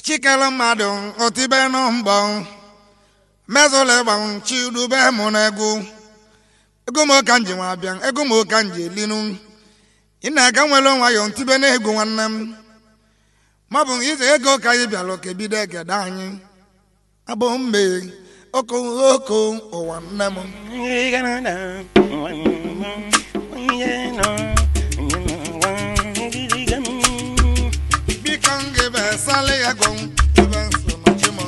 chikele mmadụ otibe nụ mbọ mezụla ịgba chidube mụ na egwu ego m ka m ji nwa bịa ego m ka m ji elinu ị na-aga nwere nwayọ ntibe na egwu nwanne m maọbụ ize ego ka anyị bịara oke bido egede anyị abụ mbe oko oko ụwa nne m biko m ga-ebe sala ya gọ ebe nso na chimo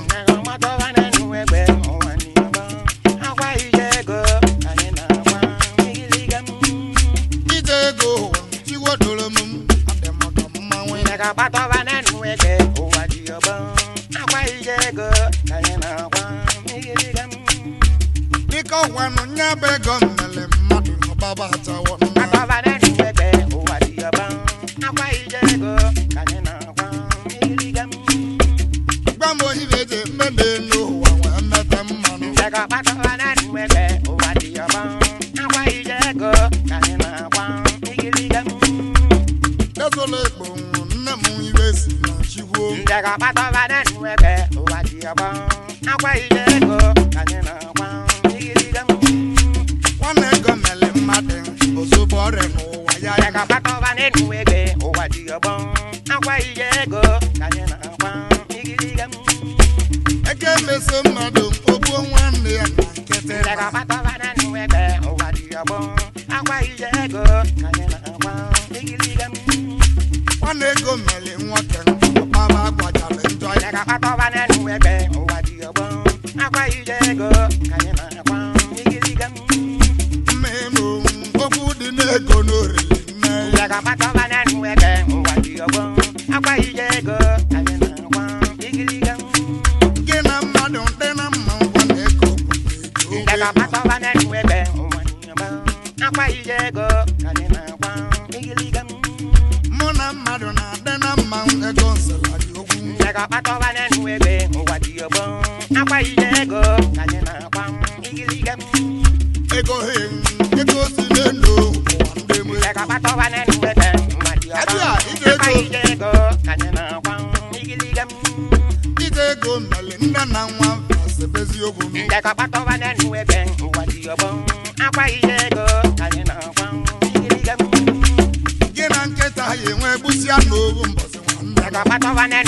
ije ego ụwa chiwodoro m adị maka mmanwụ biko gwanụ nya bụ ego mmele mmadụ ọgbaba achawo nna gwa m ohibe eji eme n'elu ụwa wee mete mmanụ ezola ekpo nne m ibe si na chigwo nwanne ego mmele mmadụ ozugbo ọrịa n'ụwa ya ya ego emeso mmadụ ogbuo nwanne ya na nkịtị nwanne ego mmele nwoke ọkpaba agwajara njọ ya mmemme okwu dị n'ego n'oriri nne gị na mmadụ dị na mma nwanne ego bụ ego mụ na mmadụ na-adị na mma ego nsala dị okwu ego he ego si n'elu ụwa ndị mụ ije ego mmele nne na nwa fasebezi okwu m gị na nkịta ya enwe gbusịa n'owu mbọsị nwanne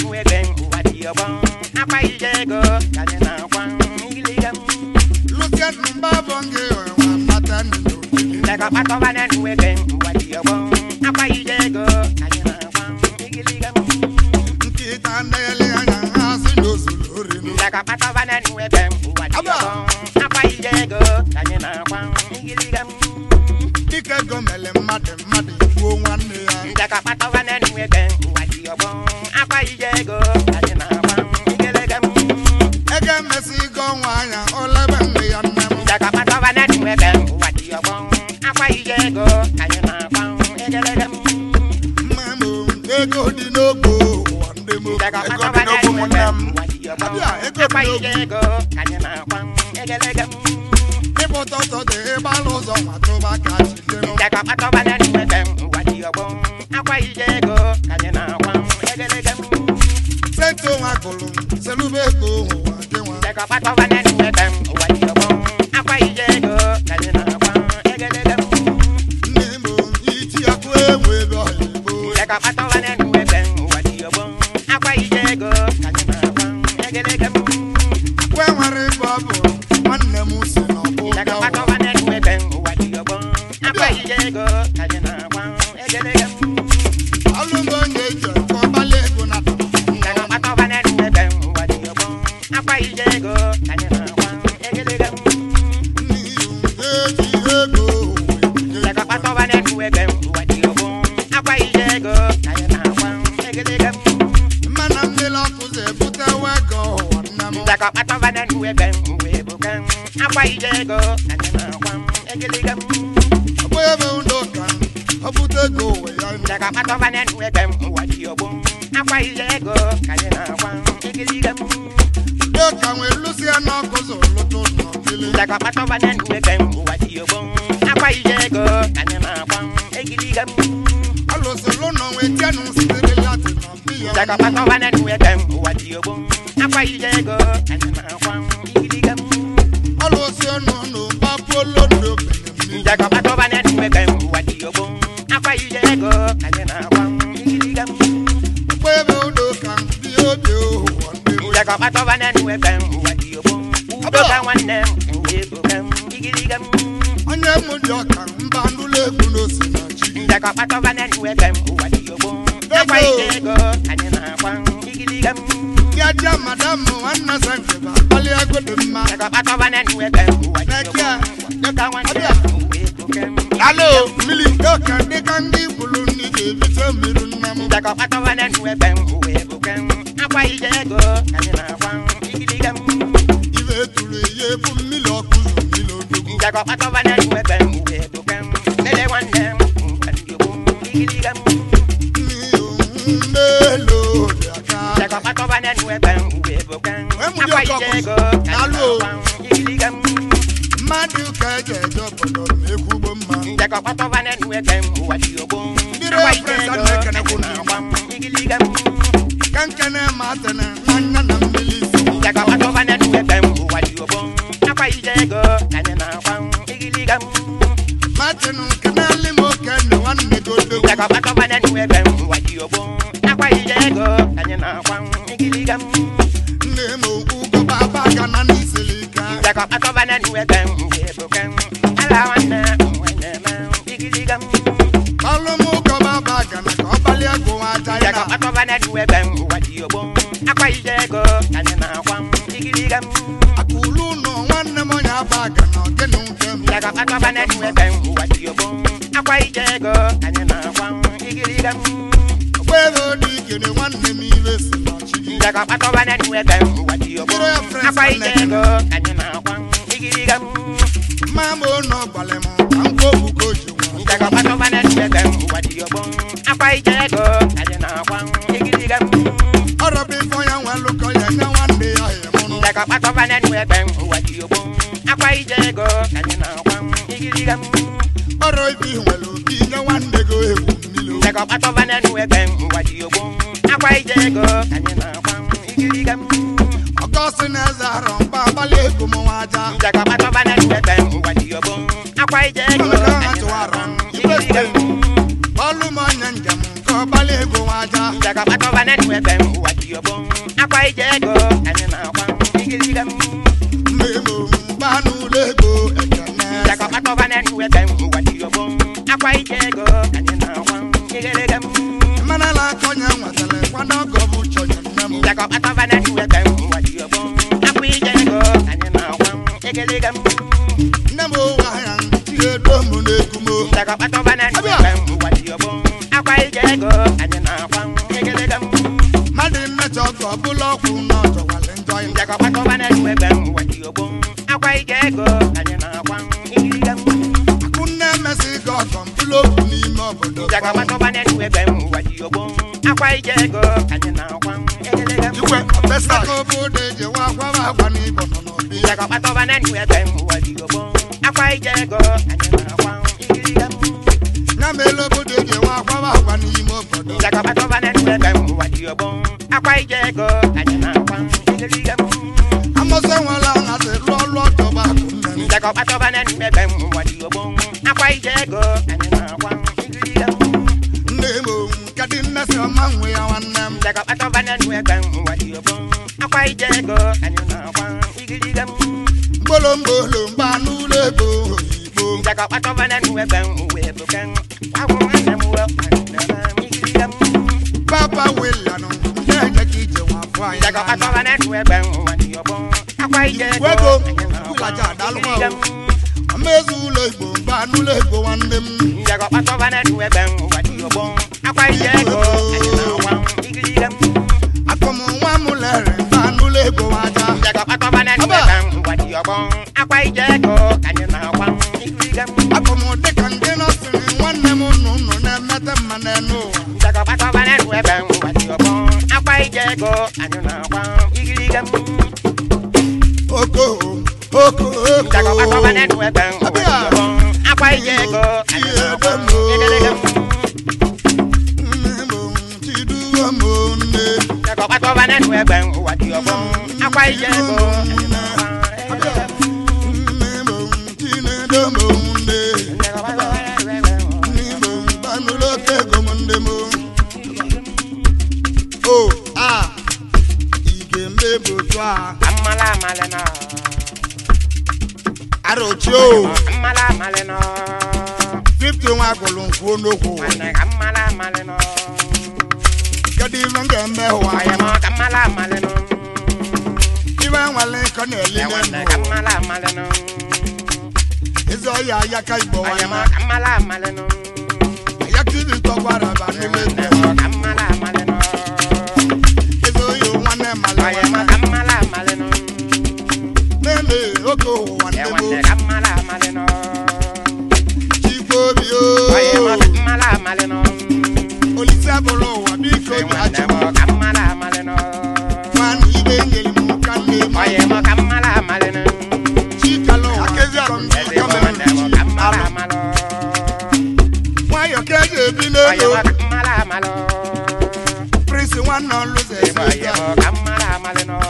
lụsịa mba bụ gị nwa mata n'obodo nkịta na-ele anya ha si n'ozulu orinu dịka ego mele mmadụ mmadụ igbuo nwanne ya ego emesi ego ọnwa anya olebe nne ya nne m mmemme ego dị n'ogbo ụwa ndị m ego dị n'ogbo nwanne m abịa ego dị n'ogbo ịpụta ụtọ dị ịgbalụ ụzọ nwa tụba ka chidenu sento nwa gụrụ selube ego ụwa gị nwa nne m iti akụ enwe ebe ọyịbo kwe nwere ebe ọ bụ nwanne m si n'ọgbụ ụwa alụmọ onye eji ekwe ọgbala ego na n'ihi eji ego ụwa mmana mmiri ọkụzi ebutewa ego ụwa nne m ọgbụ ebe ụlọ ụka ọ bute ego ụwa ya ndị ụka nwee lụsi ya n'ọkụzi ụlụtụ n'ọkili alụsịlụ nọ nwee tienụ sitere latin na mbiya ogbo akwa ije ego anyị na-akwa igiliga ọlụsị ọnụ nụ gbapụlo ndo benem njekọ kpatọba na enwe ka ụwa dị ogbo akwa ije ego anyị na-akwa igiliga mgbe ebe udo ka dị obi ụwa ndị m njekọ kpatọba na enwe ka ụwa dị ogbo udo ka nwanne m ndị ego ka igiliga onye m dị ọka mba ndụlọ egwu n'ose na chi njekọ kpatọba na enwe ka ụwa dị ogbo akwa ije ego anyị na-akwa igiliga ya dị madam nwanne sa nke bụ akpali ego dị mma njekọ kpatọba na enwe ka ụwa dị ogbo udo ka nwanne m ndị ego ka alo mmiri nke ọka dị ka ndị bụrụ ndị ga-ebite mmiri nna m njekọ kpatọba na enwe ka ụwa ego ka akwa ije ego anyị na-akwa igiliga ibe tụrụ ihe bụ mmiri ọkụ zụ mmiri odogwu njekọ kpatọba na enwe ka ụwa ego ka lele nwanne m ndị ogbo igiliga mmelo dị aka njekọ kpatọba na enwe ka ụwa ego ka akwa ije ego anyị na-akwa igiliga mmadụ ka eji eje obodo ma ekwugbo mma njekọ kpatọba na enwe ka ụwa dị ogbo akwa ije ego anyị na-akwa igiliga ka nkene ma atene nwanne na mmiri isi njekọ kpatọba na enwe ka ụwa dị ogbo akwa ije ego anyị na-akwa igiliga martin nkene limo kene nwanne gị odogwu njekọ kpatọba na enwe ka ụwa dị ogbo akwa ije ego anyị na-akwa igiliga nne m ugwu baba ga na n'isiri ike njekọ kpatọba na enwe ka ụwa ego ka ala nwanne nwanne m igiliga ọlụ m ụkọ baba ga na ka ọ gbalịa ego nwa aja njekọ ya kpatọba na enwe ka ụwa dị ogbo akwa ije ego anyị na-akwa igiliga aka ulu ụlọ nwanne m onye aba ga na ogene nke m njekọ kpatọba na enwe ka ụwa dị ogbo akwa ije ego anyị na-akwa igiliga ogbe ebe odi ikere nwanne m ibe si na chi gị njekọ kpatọba na enwe ka ụwa dị ogbo akwa ije ego anyị na-akwa igiliga mma m ụnọ gbalị m ka m kwuo okwu ka o ji nwa njekọ kpatọba na enwe ka ụwa dị ogbo akwa ije ego anyị na-akwa igiliga ọrọbụ ife onye nwe lụkọ ya nye nwanne ya ya mụrụ njekọ kpatọba na enwe ka ụwa dị ogbo akwa ije ego anyị na-akwa igiliga ọrọ ife ị nwere obi nye nwanne gị ewu mmiri njekọ kpatọba na enwe ka ụwa dị ogbo akwa ije ego anyị na-akwa igiliga ọgọsị na eze arọ mgba agbalị ego m nwa aja njekọ kpatọba na enwe ka ụwa dị ogbo akwa ije ego anyị na-akwa igiliga ọlụ m onye njem nke ọgbalị ego nwa aja njekọ kpatọba na enwe ka ụwa dị ogbo akwa ije ego anyị na-akwa igiliga mma emo mgba n'ụlọ ego ekene njekọ kpatọba na enwe ka ụwa dị ogbo akwa ije ego anyị na-akwa igiliga mana la aka onye nwetara kwado ọgọ bụ chọnye nne m njekọ kpatọba na enwe ka ụwa dị ogbo akwa ije ego anyị na-akwa igiliga nne m ụwa ya chigedo m n'egwu m njekọ kpatọba na enwe ka ụwa dị ogbo akwa ije ego anyị na-akwa igiliga mmadụ mmecha ọgọ ọbụla ọkwụ na ọjọwalị njọ ya njekọ kpatọba na enwe ka ụwa dị ogbo akwa ije ego anyị na-akwa igiliga akụ nne emesi gị ọgọ mbụlụ okwu n'ime obodo njekọ kpatọba na enwe ka ụwa dị ogbo akwa ije ego anyị na-akwa igiliga ikwe ọbesa ka obodo eji wa akwaba agwa n'ịbọ nọ n'obi njekọ kpatọba na enwe ka ụwa dị ogbo akwa ije ego anyị na-akwa igiliga ya mere obodo eji wa akwaba agwa n'ime obodo njekọ kpatọba na enwe ka ụwa dị ogbo akwa ije ego anyị na-akwa igiliga amụsị nwere ahazi lụọ ọlụ ọjọba akụ nne m njekọ kpatọba na enwe ka ụwa dị ogbo akwa ije ego anyị na-akwa igiliga nne m owu nke dị nne si ọma nwe ya nwanne m njekọ kpatọba na enwe ka ụwa dị ogbo akwa ije ego anyị na-akwa igiliga mgbolomgbolo mgba n'ụlọ ego oyibo njekọ kpatọba na enwe ka ụwa ego ka agwụ nwanne m ụwa nwanne m igiliga papa wilanụ ndị eje ka ije nwa afọ anyị njekọ kpatọba na enwe ka ụwa dị ogbo akwa ije ego Wego, anyị na-akwa ụlaja adalụkwa igiliga amaezi ụlọ igbo mgba n'ụlọ igbo nwanne m njekọ kpatọba na enwe ka ụwa dị ogbo akwa ije ego anyị na-akwa igiliga akọm nwa m lere mgba n'ụlọ igbo aja njekọ kpatọba na enwe ka ụwa dị ogbo akwa ije ego anyị na-akwa igiliga akọm dịka ndị nọsịrị nwanne m nụ nụ na-emete mma n'elu ụwa njekọ kpatọba na enwe ka ụwa dị ogbo akwa ije ego anyị na-akwa igiliga oko oko njekọ kpatọba na oko enwe ka ụwa dị ogbo akwa ije ego anyị na-akwa igiliga nne m chiduo m nne njekọ kpatọba na enwe nwe egbe ụwa dị ọgbọ akwa ije ego mmebo chinedo mo nde n'igbo banụlọ oke ego m ndị m o a ige mmebo otu a Amala amale no, arochi o amala amale no, 50 nwa agụlụ nkwuo n'okwu wane amala amale no, kedu ife m ga-eme ụwa oye mo amala amale no, ife nwale nkọ na-eli e wane n'elu amala amale no, ezi ọya ya ka igbo oye mo nwanne amala amale no, ya ka ibi tọgbara ba e n'ime wane ebe mo amala amale no, ezi oyi nwanne mala oye mo nwanne amala amale no, na-eme oge ụwa e ndị wane bụ amala amale no, chikwa obi oye mo o amala amale no, olise abụrụ ụwa biko e ji wane achị mo amala amale no, nwanne ibe nyere m ka nne m oye mo amala amale no, chikala ụwa eze mo wane mo amala amale no. nwayọ ka eji ebi Oye n'elu mo kamala amalo, prịnsị nwanne ọlụze ebo oye mo kamala amale no.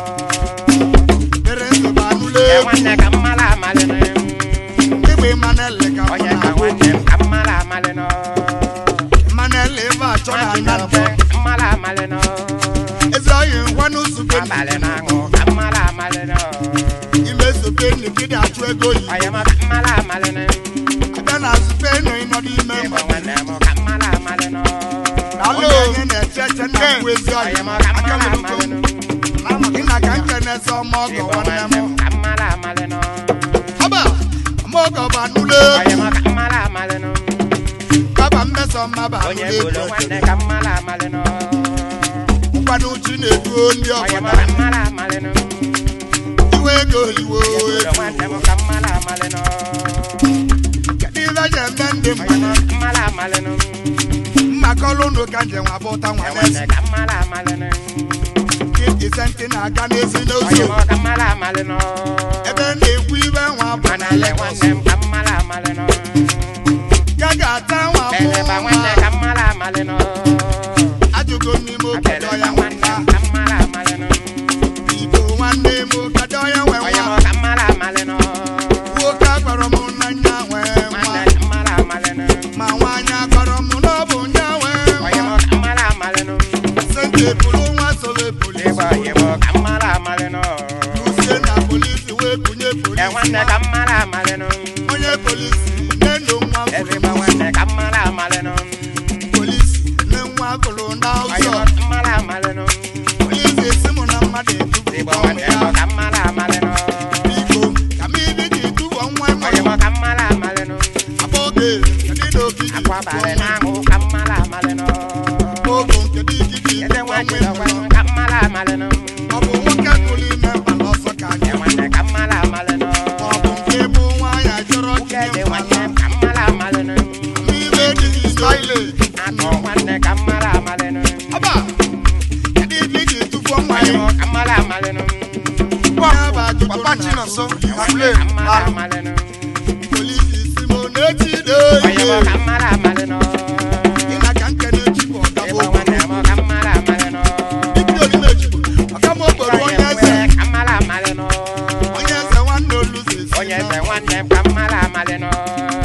dere nsogbu anụla E egwu wanne kamala amale no. igbe manele ka mụ Oye na ka wanne kamala amale no. manele ebe a chọ na Wanne nna nte kamala amale no. ezi oyi ngwanụ zube Abale na ngo kamala amale no. ime zube nigide achụ ego yi Oye mo kamala amale no. abịa na zube nọ ịnọdụ ime Ebo mmadụ wanne mo kamala amale no. onye onye na-eche eche na mbụ ezi oyi Oye mo aka kamala m amale no. gị na ka nke na-eze ọma ọgọ Ebo nwanne wanne m mo kamala amale no. ọba ọma ọgọ bụ anụla Oye egwu mo kamala amale no. baba mmeso mma bụ Onye anụla bolo egwu wanne kamala amale no. nkwado uchi na-eduo ndị Oye mo ọbụla kamala amale no. iwe ego iwe Bolo wanne mo kamala amale no. kedu ife ji eme ndị Oye mo mmadụ kamala amale no. mmakọlụ unu ka nje nwa bụta nwa E n'ezi wanne kamala amale no. ise ntị na-aga n'ezi Oye n'ozu mo kamala amale no. ebe na-ekwu ibe nwa bụ na Manale Lagos wanne m kamala amale no. ya ga-ata nwa bụ Beleba wanne nwa kamala amale no. ajụgo n'ime obodo ya Beleba wanne nwanna m kamala amale no. igbo nwanne m kedu onye nwe Oye mo nwa kamala amale no. nwoke akpọrọ m n'anya nwee nwa Wanne kamala amale no. ma nwaanyị akpọrọ m n'ọbụ nya nwee Oye nwa mo kamala amale no. sente pụrụ nwa sobe polisi Ebo oye mo kamala amale no. usie na polisi wee bunye E polisi wanne nwa. kamala amale no. onye polisi nne nwa Everyba fụrụ wanne kamala amale no. polisi nne nwa fụrụ na Oye ụzọ mo kamala amale no. polisi si mụ na mmadụ etubu Ebo ọnwụ wanne ya mo kamala amale no. biko ka m ibi ji tuwo nwa Oye mụrụ mo kamala amale no. abụ oge kedu na okiji Akwa bare na ngo kamala amale no. ogo kedu ikiji Ede tuwo wanne nwa lo mụrụ wanne kamala amale no. ọ bụ nwoke pụrụ ime mkpala ọsọ ka E anyị wanne kamala amale no. ma ọ bụ nke bụ nwaanyị chọrọ Uke tinye de mkpala wanne kamala amale no. n'ibe dị n'ile Ato wanne kamala amale no. ọba kedu ibe iji tufuo nwa Oye ya mo kamala amale no. ya bụ ajụjụ Papa na Chinonso, Wanne kamala amale no. polisi si m n'echide Oye mo kamala amale no. ị na ka nke na-echipụ ọgaba Ebo wanne mo kamala amale no. ibi olime echipụ ọka m okporo Oye onye eze mwe kamala amale no. onye eze nwanne oluze si Onye na eze nwanne m kamala amale no.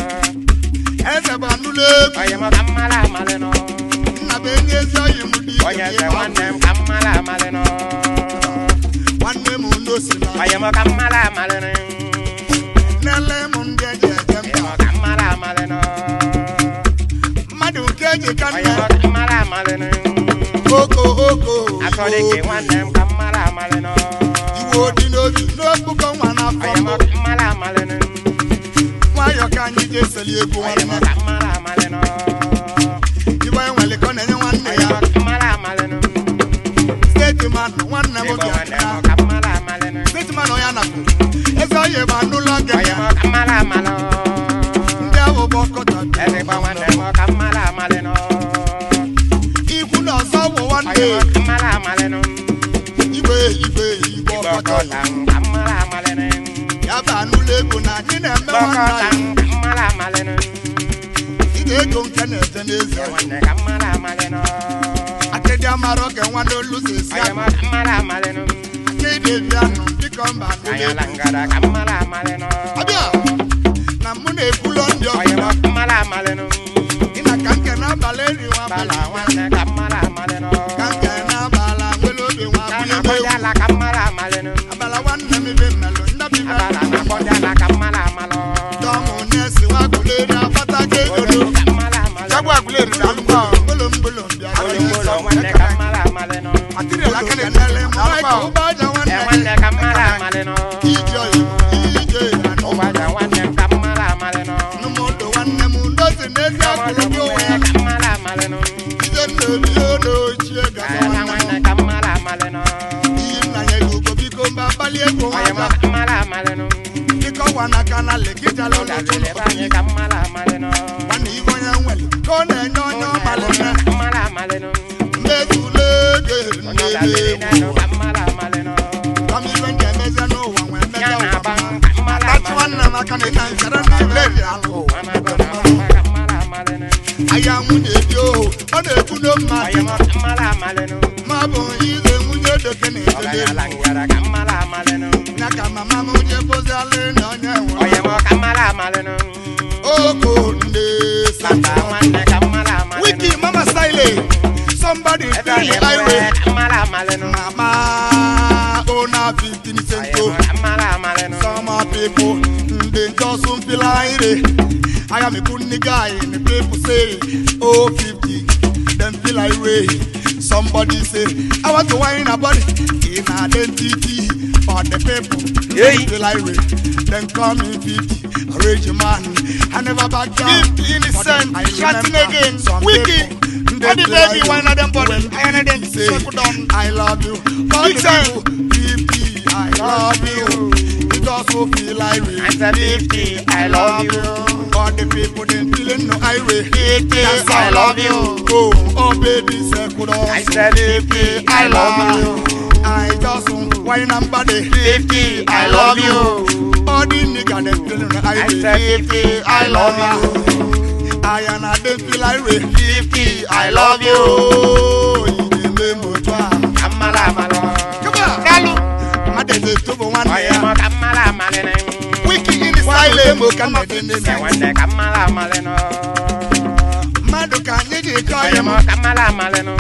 eze bụ anụla egwu Oye mo kamala amale no. nna bụ enyi ezi oyi m dị Onye ike eze nwanne m kamala amale no. nwanne m n'osi na Oye mo kamala amale no. nele m ndị eji eje Oye mba mo kamala amale no. mmadụ nke eji ka Oye nne mo kamala amale no. oko oko Atọrọ ike nwanne m kamala amale no. iwe dị n'obi n'okpukọ nwa n'afọ Oye mo mbụ kamala amale no. nwayọ ka anyị ji eseli egwu Oye mo nwanne kamala amale no. ibe enwelikọ na-enye nwanne Oye ya mo kamala amale no. steeti manụ nwanne m Ebo oge nwanne akụna mo kamala amale no. steeti manụ ya napụ eze oyi bụ anụlọ gị Oye mo kamala amale no. ndị ahụ bụ ọkọta Everyba nwanne mo kamala amale no. ikwu na ọzọ bụ nwanne Oye mo kamala amale no. igwe igwe igwe Igbo ọkọta kọta m kamala amale no. ya bụ anụlọ ego na anyị na-eme nwanne Kọta anyị m kamala amale no. ị ga-ego nke na-eje n'ezi Nwanne kamala amale no. ate dị amara oge nwanne olu si esi Oye akụ mo kamala amalenu. ka ị na-ebi anụ dịka mba Kanyala ngara kamala amalenu. abịa na mụ na-ekwulọ ndị Oye mo ọbụla kamala amalenu. ị na ka nke n'abalị eri nwa Bala abalị wane kamala amalenu. ka nke n'abalị nwere obi nwa Kana akwụnye m egwu kojala kamala amalenu. abala nwanne m ibe mmelụ ndabi Abala na kojala kamala amalo. dọmụ na-esi nwa agụleri afata ka egodo Oye kamala amalenu. jagwa agụleri na alụkwa mgbolo bịa Oye mbolo wane kamala amalenu. atịrịla aka na-enele m maịka ụgbọaja E nwanne wane kamala amalenu. ije oyi ije anụ Ụgbaja wane kamala amalenu. nụmụdụ nwanne m ndozi n'ezi akụrụ gị onwe ya Kamala amalenu. ije nnobi n'ochie gaza Ayala nwanne wane m kamala amalenu. iyi nna ya ego biko mba gbalie ego Oye mo nwata kamala amalenu. dịka ọwa n'aka na lekịtala ụlọtụ Odalele banye kamala amalenu. nwanne ibe onye nwere ka ọ na-enye onye ọmalị nne Kamala amalenu. mmezule ego Odalele na-ebe nenu egwu kamala amalenu. kama ibe ndị emeze n'ụwa nwee mmejọ Ya na ụwa aba mma. kamala Tachi nwanne m aka na ịta nkara ndị ibe dị alụ Amagona kamala amalenu. ahịa nwunye dị ohu ọ na-ekwu no Oye mmadụ mo kamala amalenu. ma bụ ize nwunye doke na-etele Ogayala ngara kamala amalenu. ya ka mama m je bozialị na onye Oye nwere mo kamala amalenu. oko ndị Baba wane kamala amalenu. wiki mama style somebody Ebe feel oye the highway mo kamala amalenu. mama ona 15 Oye cento mo kamala amalenu. some people they just don't feel like I am a good nigga and the people say oh 50 them feel like way somebody say I want to wine a body in identity for the people Hey. they feel like way them call me 50 rage man I never back down 50 innocent, But I shouting remember again, some wicked. people, they All the feel baby like wine way. of them body, When I and them say, circle down. I love you. All Big the time. people, 50, I love you. It also feel like we. I said 50, I love you. All the people they feeling no highway. 50, That's I all love you. Oh, oh baby, circle down. I said 50, I love you. I just want wine and body. 50, I love you. All the nigga they feeling no I highway. said 50, I love you. I and I they feel like we. 50, I love you. Oh, you dey make me try. Kamala amalo. Come on. Kalu. Madede tubo one Oye mo kamala amalenu. Wiki in the Wale silent. mo ka mede ne Se ne. wande kamala amalenu. Mmadụ ka anyị ji kọọ Oye ya mo m kamala amalenu.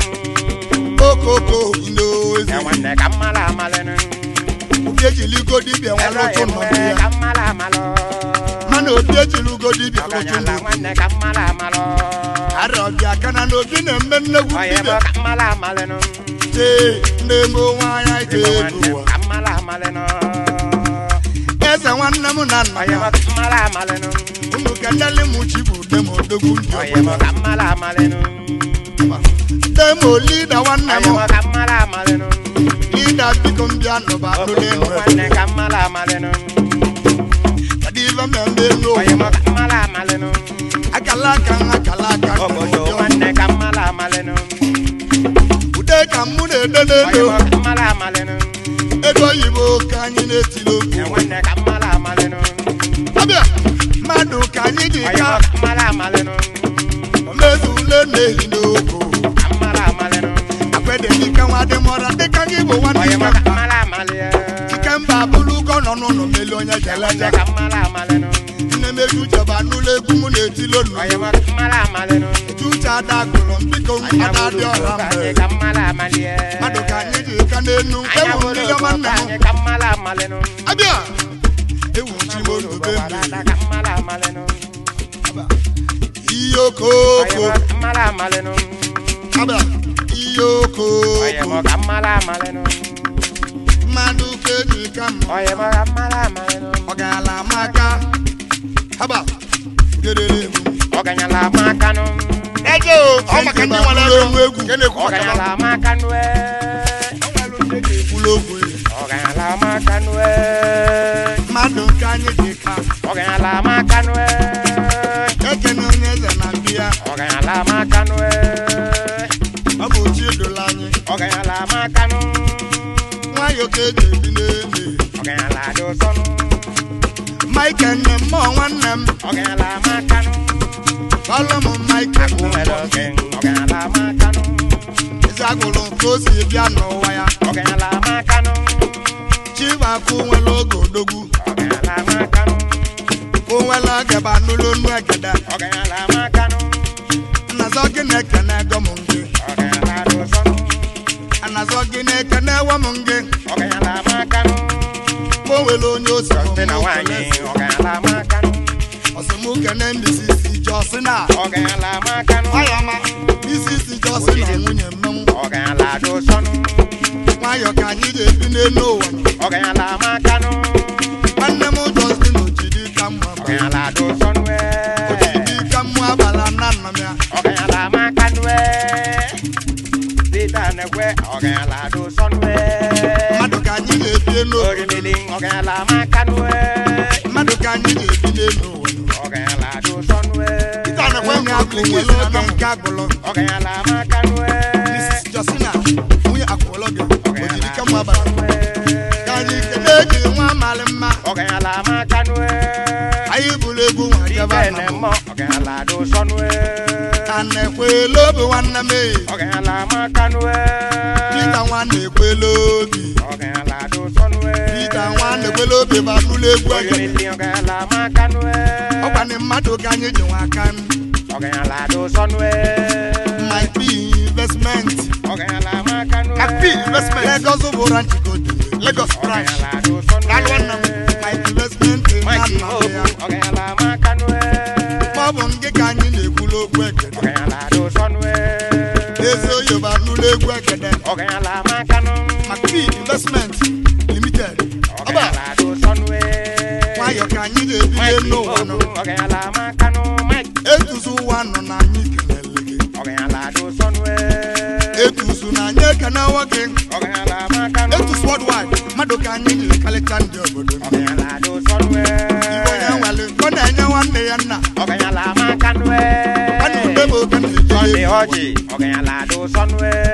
okoko ndo Se ezi. wande kamala amalenu. Obi ejiligo dibịa nwa Elo lụtụ nọdụ emwe ya. kamala amalo. Mana obi ejiligo dibịa lụtụ Oganyala nọdụ. wande kamala amalo. Ara ọbịa aka na n'obi na-eme nnegwu Oye mo dibịa. kamala amalenu. Chee na-eme onwe anya ike Ebo elu wande ụwa. kamala amalenu. Eze nwanne m na nna Oye mo ya. kamala amalenu. Unu kendele m chi bụ dem odogwu ndị Oye mo ọbụla. kamala amalenu. Dem o lida nwanne Oye mo m. kamala amalenu. Lida biko m bịa nụba n'ụlọ enu. Wande kamala amalenu. Kedu ife mmemme enu Oye mo ụwa? kamala amalenu. Akala aka m akala aka m. Obodo wande kamala amalenu. Ude ka mụ na-ede Oye n'elu. mo kamala amalenu. ego oyibo ka anyị na-etiri E okwu wande kamala amalenu. abịa mmadụ ka anyị dị Oye ka mo kamala amalenu. mmezu ule na-ehi n'okwu Kamala amalenu. akwede dịka nwa dị mọra dịka gị bụ nwanne Oye mo ike mba kamala amalie. ike mba bụrụ ụgọ nọ n'ụlọ meli onye E jeleje wande kamala amalenu. nne meju jeba n'ụlọ egwu mụ na-etilo Oye nnu mo kamala amalenu. eju uche ada gụrụ m biko Anya ada dị bulu ọra kanye mbe kamala amalie. mmadụ ka anyị dị ka n'enu Anya ewu bulu mmiri ọma nna m kanye kamala amalenu. abịa ewu chi m ondube Wadada mmiri kamala amalenu. ihe Oye okoko mo kamala amalenu. abịa ihe Oye mo okoko kamala amalenu. mmadụ ka eji ka m Oye mo kamala amalenu. ọ gaala maka haba gerere egwu Oganyala makanu. Eje o, ọ maka ndị nwere ego. ọnụ egwu Nke na-ekwu maka ya. Oganyala makanu eh. ekwula okwu Oganyala makanu eh. mmadụ ka anyị dị ka Oganyala makanu eh. ekene onye eze na mbịa Oganyala makanu eh. ọ bụ chi edola anyị Oganyala makanu. nwayọ ka eji ebi n'eme Oganyala dosonu. maịka nne m mụọ nwanne m Oganyala makanu. ọlụ m maịka Akumelo ken. Oganyala makanu. ụbọchị agwụrụ ka o si bịa n'ụwa ya ọgaranya makanụ chibafụ nwere oge odogwu ọgaranya makanụ o nwere oge banụlụ nu egede ọgaranya makanụ anazọ gị na-ekene ego m gị ọgaranya dụsọnụ anazọ gị na-ekene ewe m gị ọgaranya makanụ o nwere onye osi sọnde na nwaanyị ọgaranya makanụ ọsịmụkene mbisisi jọsi na ọgaranya makanụ ọyọma isisi jọsi na nwunye mmenwu ọgaranya dụsọnụ nwayọ ka anyị ga-ebi n'elu ụwa ọgaranya makanụ nwanne m jọsi na ojidi ka mma ma ọgaranya dụsọnụ ojidi ka mma abala na nna m ya ọgaranya makanụ Peter nekwe ọgaranya dụsọnụ mmadụ ka anyị ga-ebi n'elu ụwa orimili ọgaranya makanụ mmadụ ka anyị ga-ebi n'elu ụwa ọgaranya dụsọnụ onye agụ nwere oge nke agụlụ ọgaranya makanụ Mrs. Justina nwunye akwụlọ gị ojidi ka mma abala ka anyị kene gị nwa amalị mma ọgaranya makanụ anyị bụrụ egwu nwa jebe Ibe na ne mbụ mọ ọgaranya dụsọnụ a na-ekwela obi nwanne m ee. ọgaranya makanụ Pita nwa na-ekwela obi ọgaranya dụsọnụ Pita nwa na-ekwela obi ma bụrụ egwu egede orimili ọgaranya makanụ ọkwanị mmadụ ka anyị ji nwa aka ọgaranya dụsọnụ my p investment ọgaranya makanụ P investment. Lagos bụra nchikodo Lagos branch. ọgaranya dụsọnụ Daalụ nwanne m my investment na Mike nna m Obu ya ọgaranya makanụ ma ọ bụ nke ka anyị na-ekwula okwu egede ọgaranya dụsọnụ ezi oyibo anụla egwu egede ọgaranya makanụ my p investment limited ọba ọgaranya dụsọnụ nwayọ ka anyị ga-ebi Mike n'ụwa nọ Obu ọgaranya makanụ Mike etuzu ụwa nọ na anyị kelele gị ọgaranya dụsọnụ etuzu na anyị ekene nwoke ọgaranya makanụ etuzu worldwide mmadụ ka anyị jiri kalịta ndị obodo ọgaranya dụsọnụ igbo onye nwale ọ na-enye nwanne ya nna ọgaranya makanụ ana ude m oke Sunday na-eji ọjị ọgaranya dụsọnụ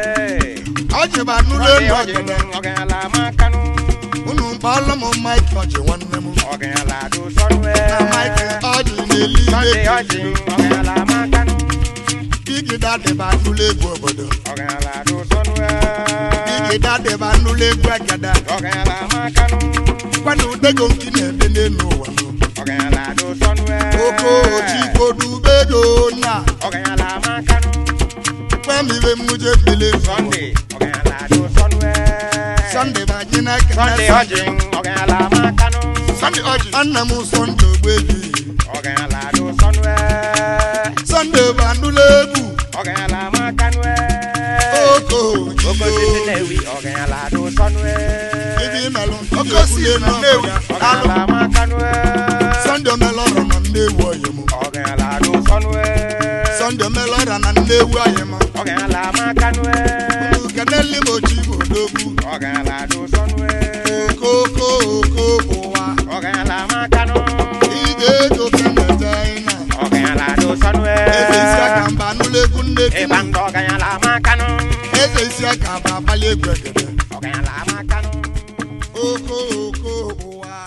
ọjị bụ anụrụ Sunday elu ọjị ọgede ọgaranya makanụ unu mkpọọlụ m mike ọjị nwanne m ọgaranya dụsọnụ na mike ọjị na-eli Sunday ile ọjị ọgaranya makanụ igida dịba anụrụ egwu obodo ọgaranya dụsọnụ igida dịba anụrụ egwu egede ọgaranya makanụ kwana udego nke na-ebe n'elu ụwa nọ. ọgaranya dụsọnụ oko ochikodubego nya ọgaranya makanụ kwemibe mmụje bele Sunday ọgaranya dụsọnụ sọnde bụ anyị na-ekene Sunday ọjị ọgaranya makanụ Sunday ọjị. nna m sọnde ogbebi ọgaranya dụsọnụ sọnde bụ anụrụ egwu ọgaranya makanụ oko okosisi ojiyo na-ewi ọgaranya dụsọnụ ibi melụ Oke osisi na Nnewi. ọgaranya makanụ sọnde omelọrọ na nnewu oyim ọgaranya dụsọnụ sọnde omelọrọ na nnewu oyim ọgaranya makanụ unu keneli m ochi odogwu ọgaranya dụsọnụ okoko oko ụwa ọgaranya makanụ ije ego kenete ịna ọgaranya dụsọnụ eze isi aka mba anụrụ egwu nne ịgba tinu ndụ ọgaranya makanụ eze isi aka bụ abalị egwu egede ọgaranya makanụ oko oko ụwa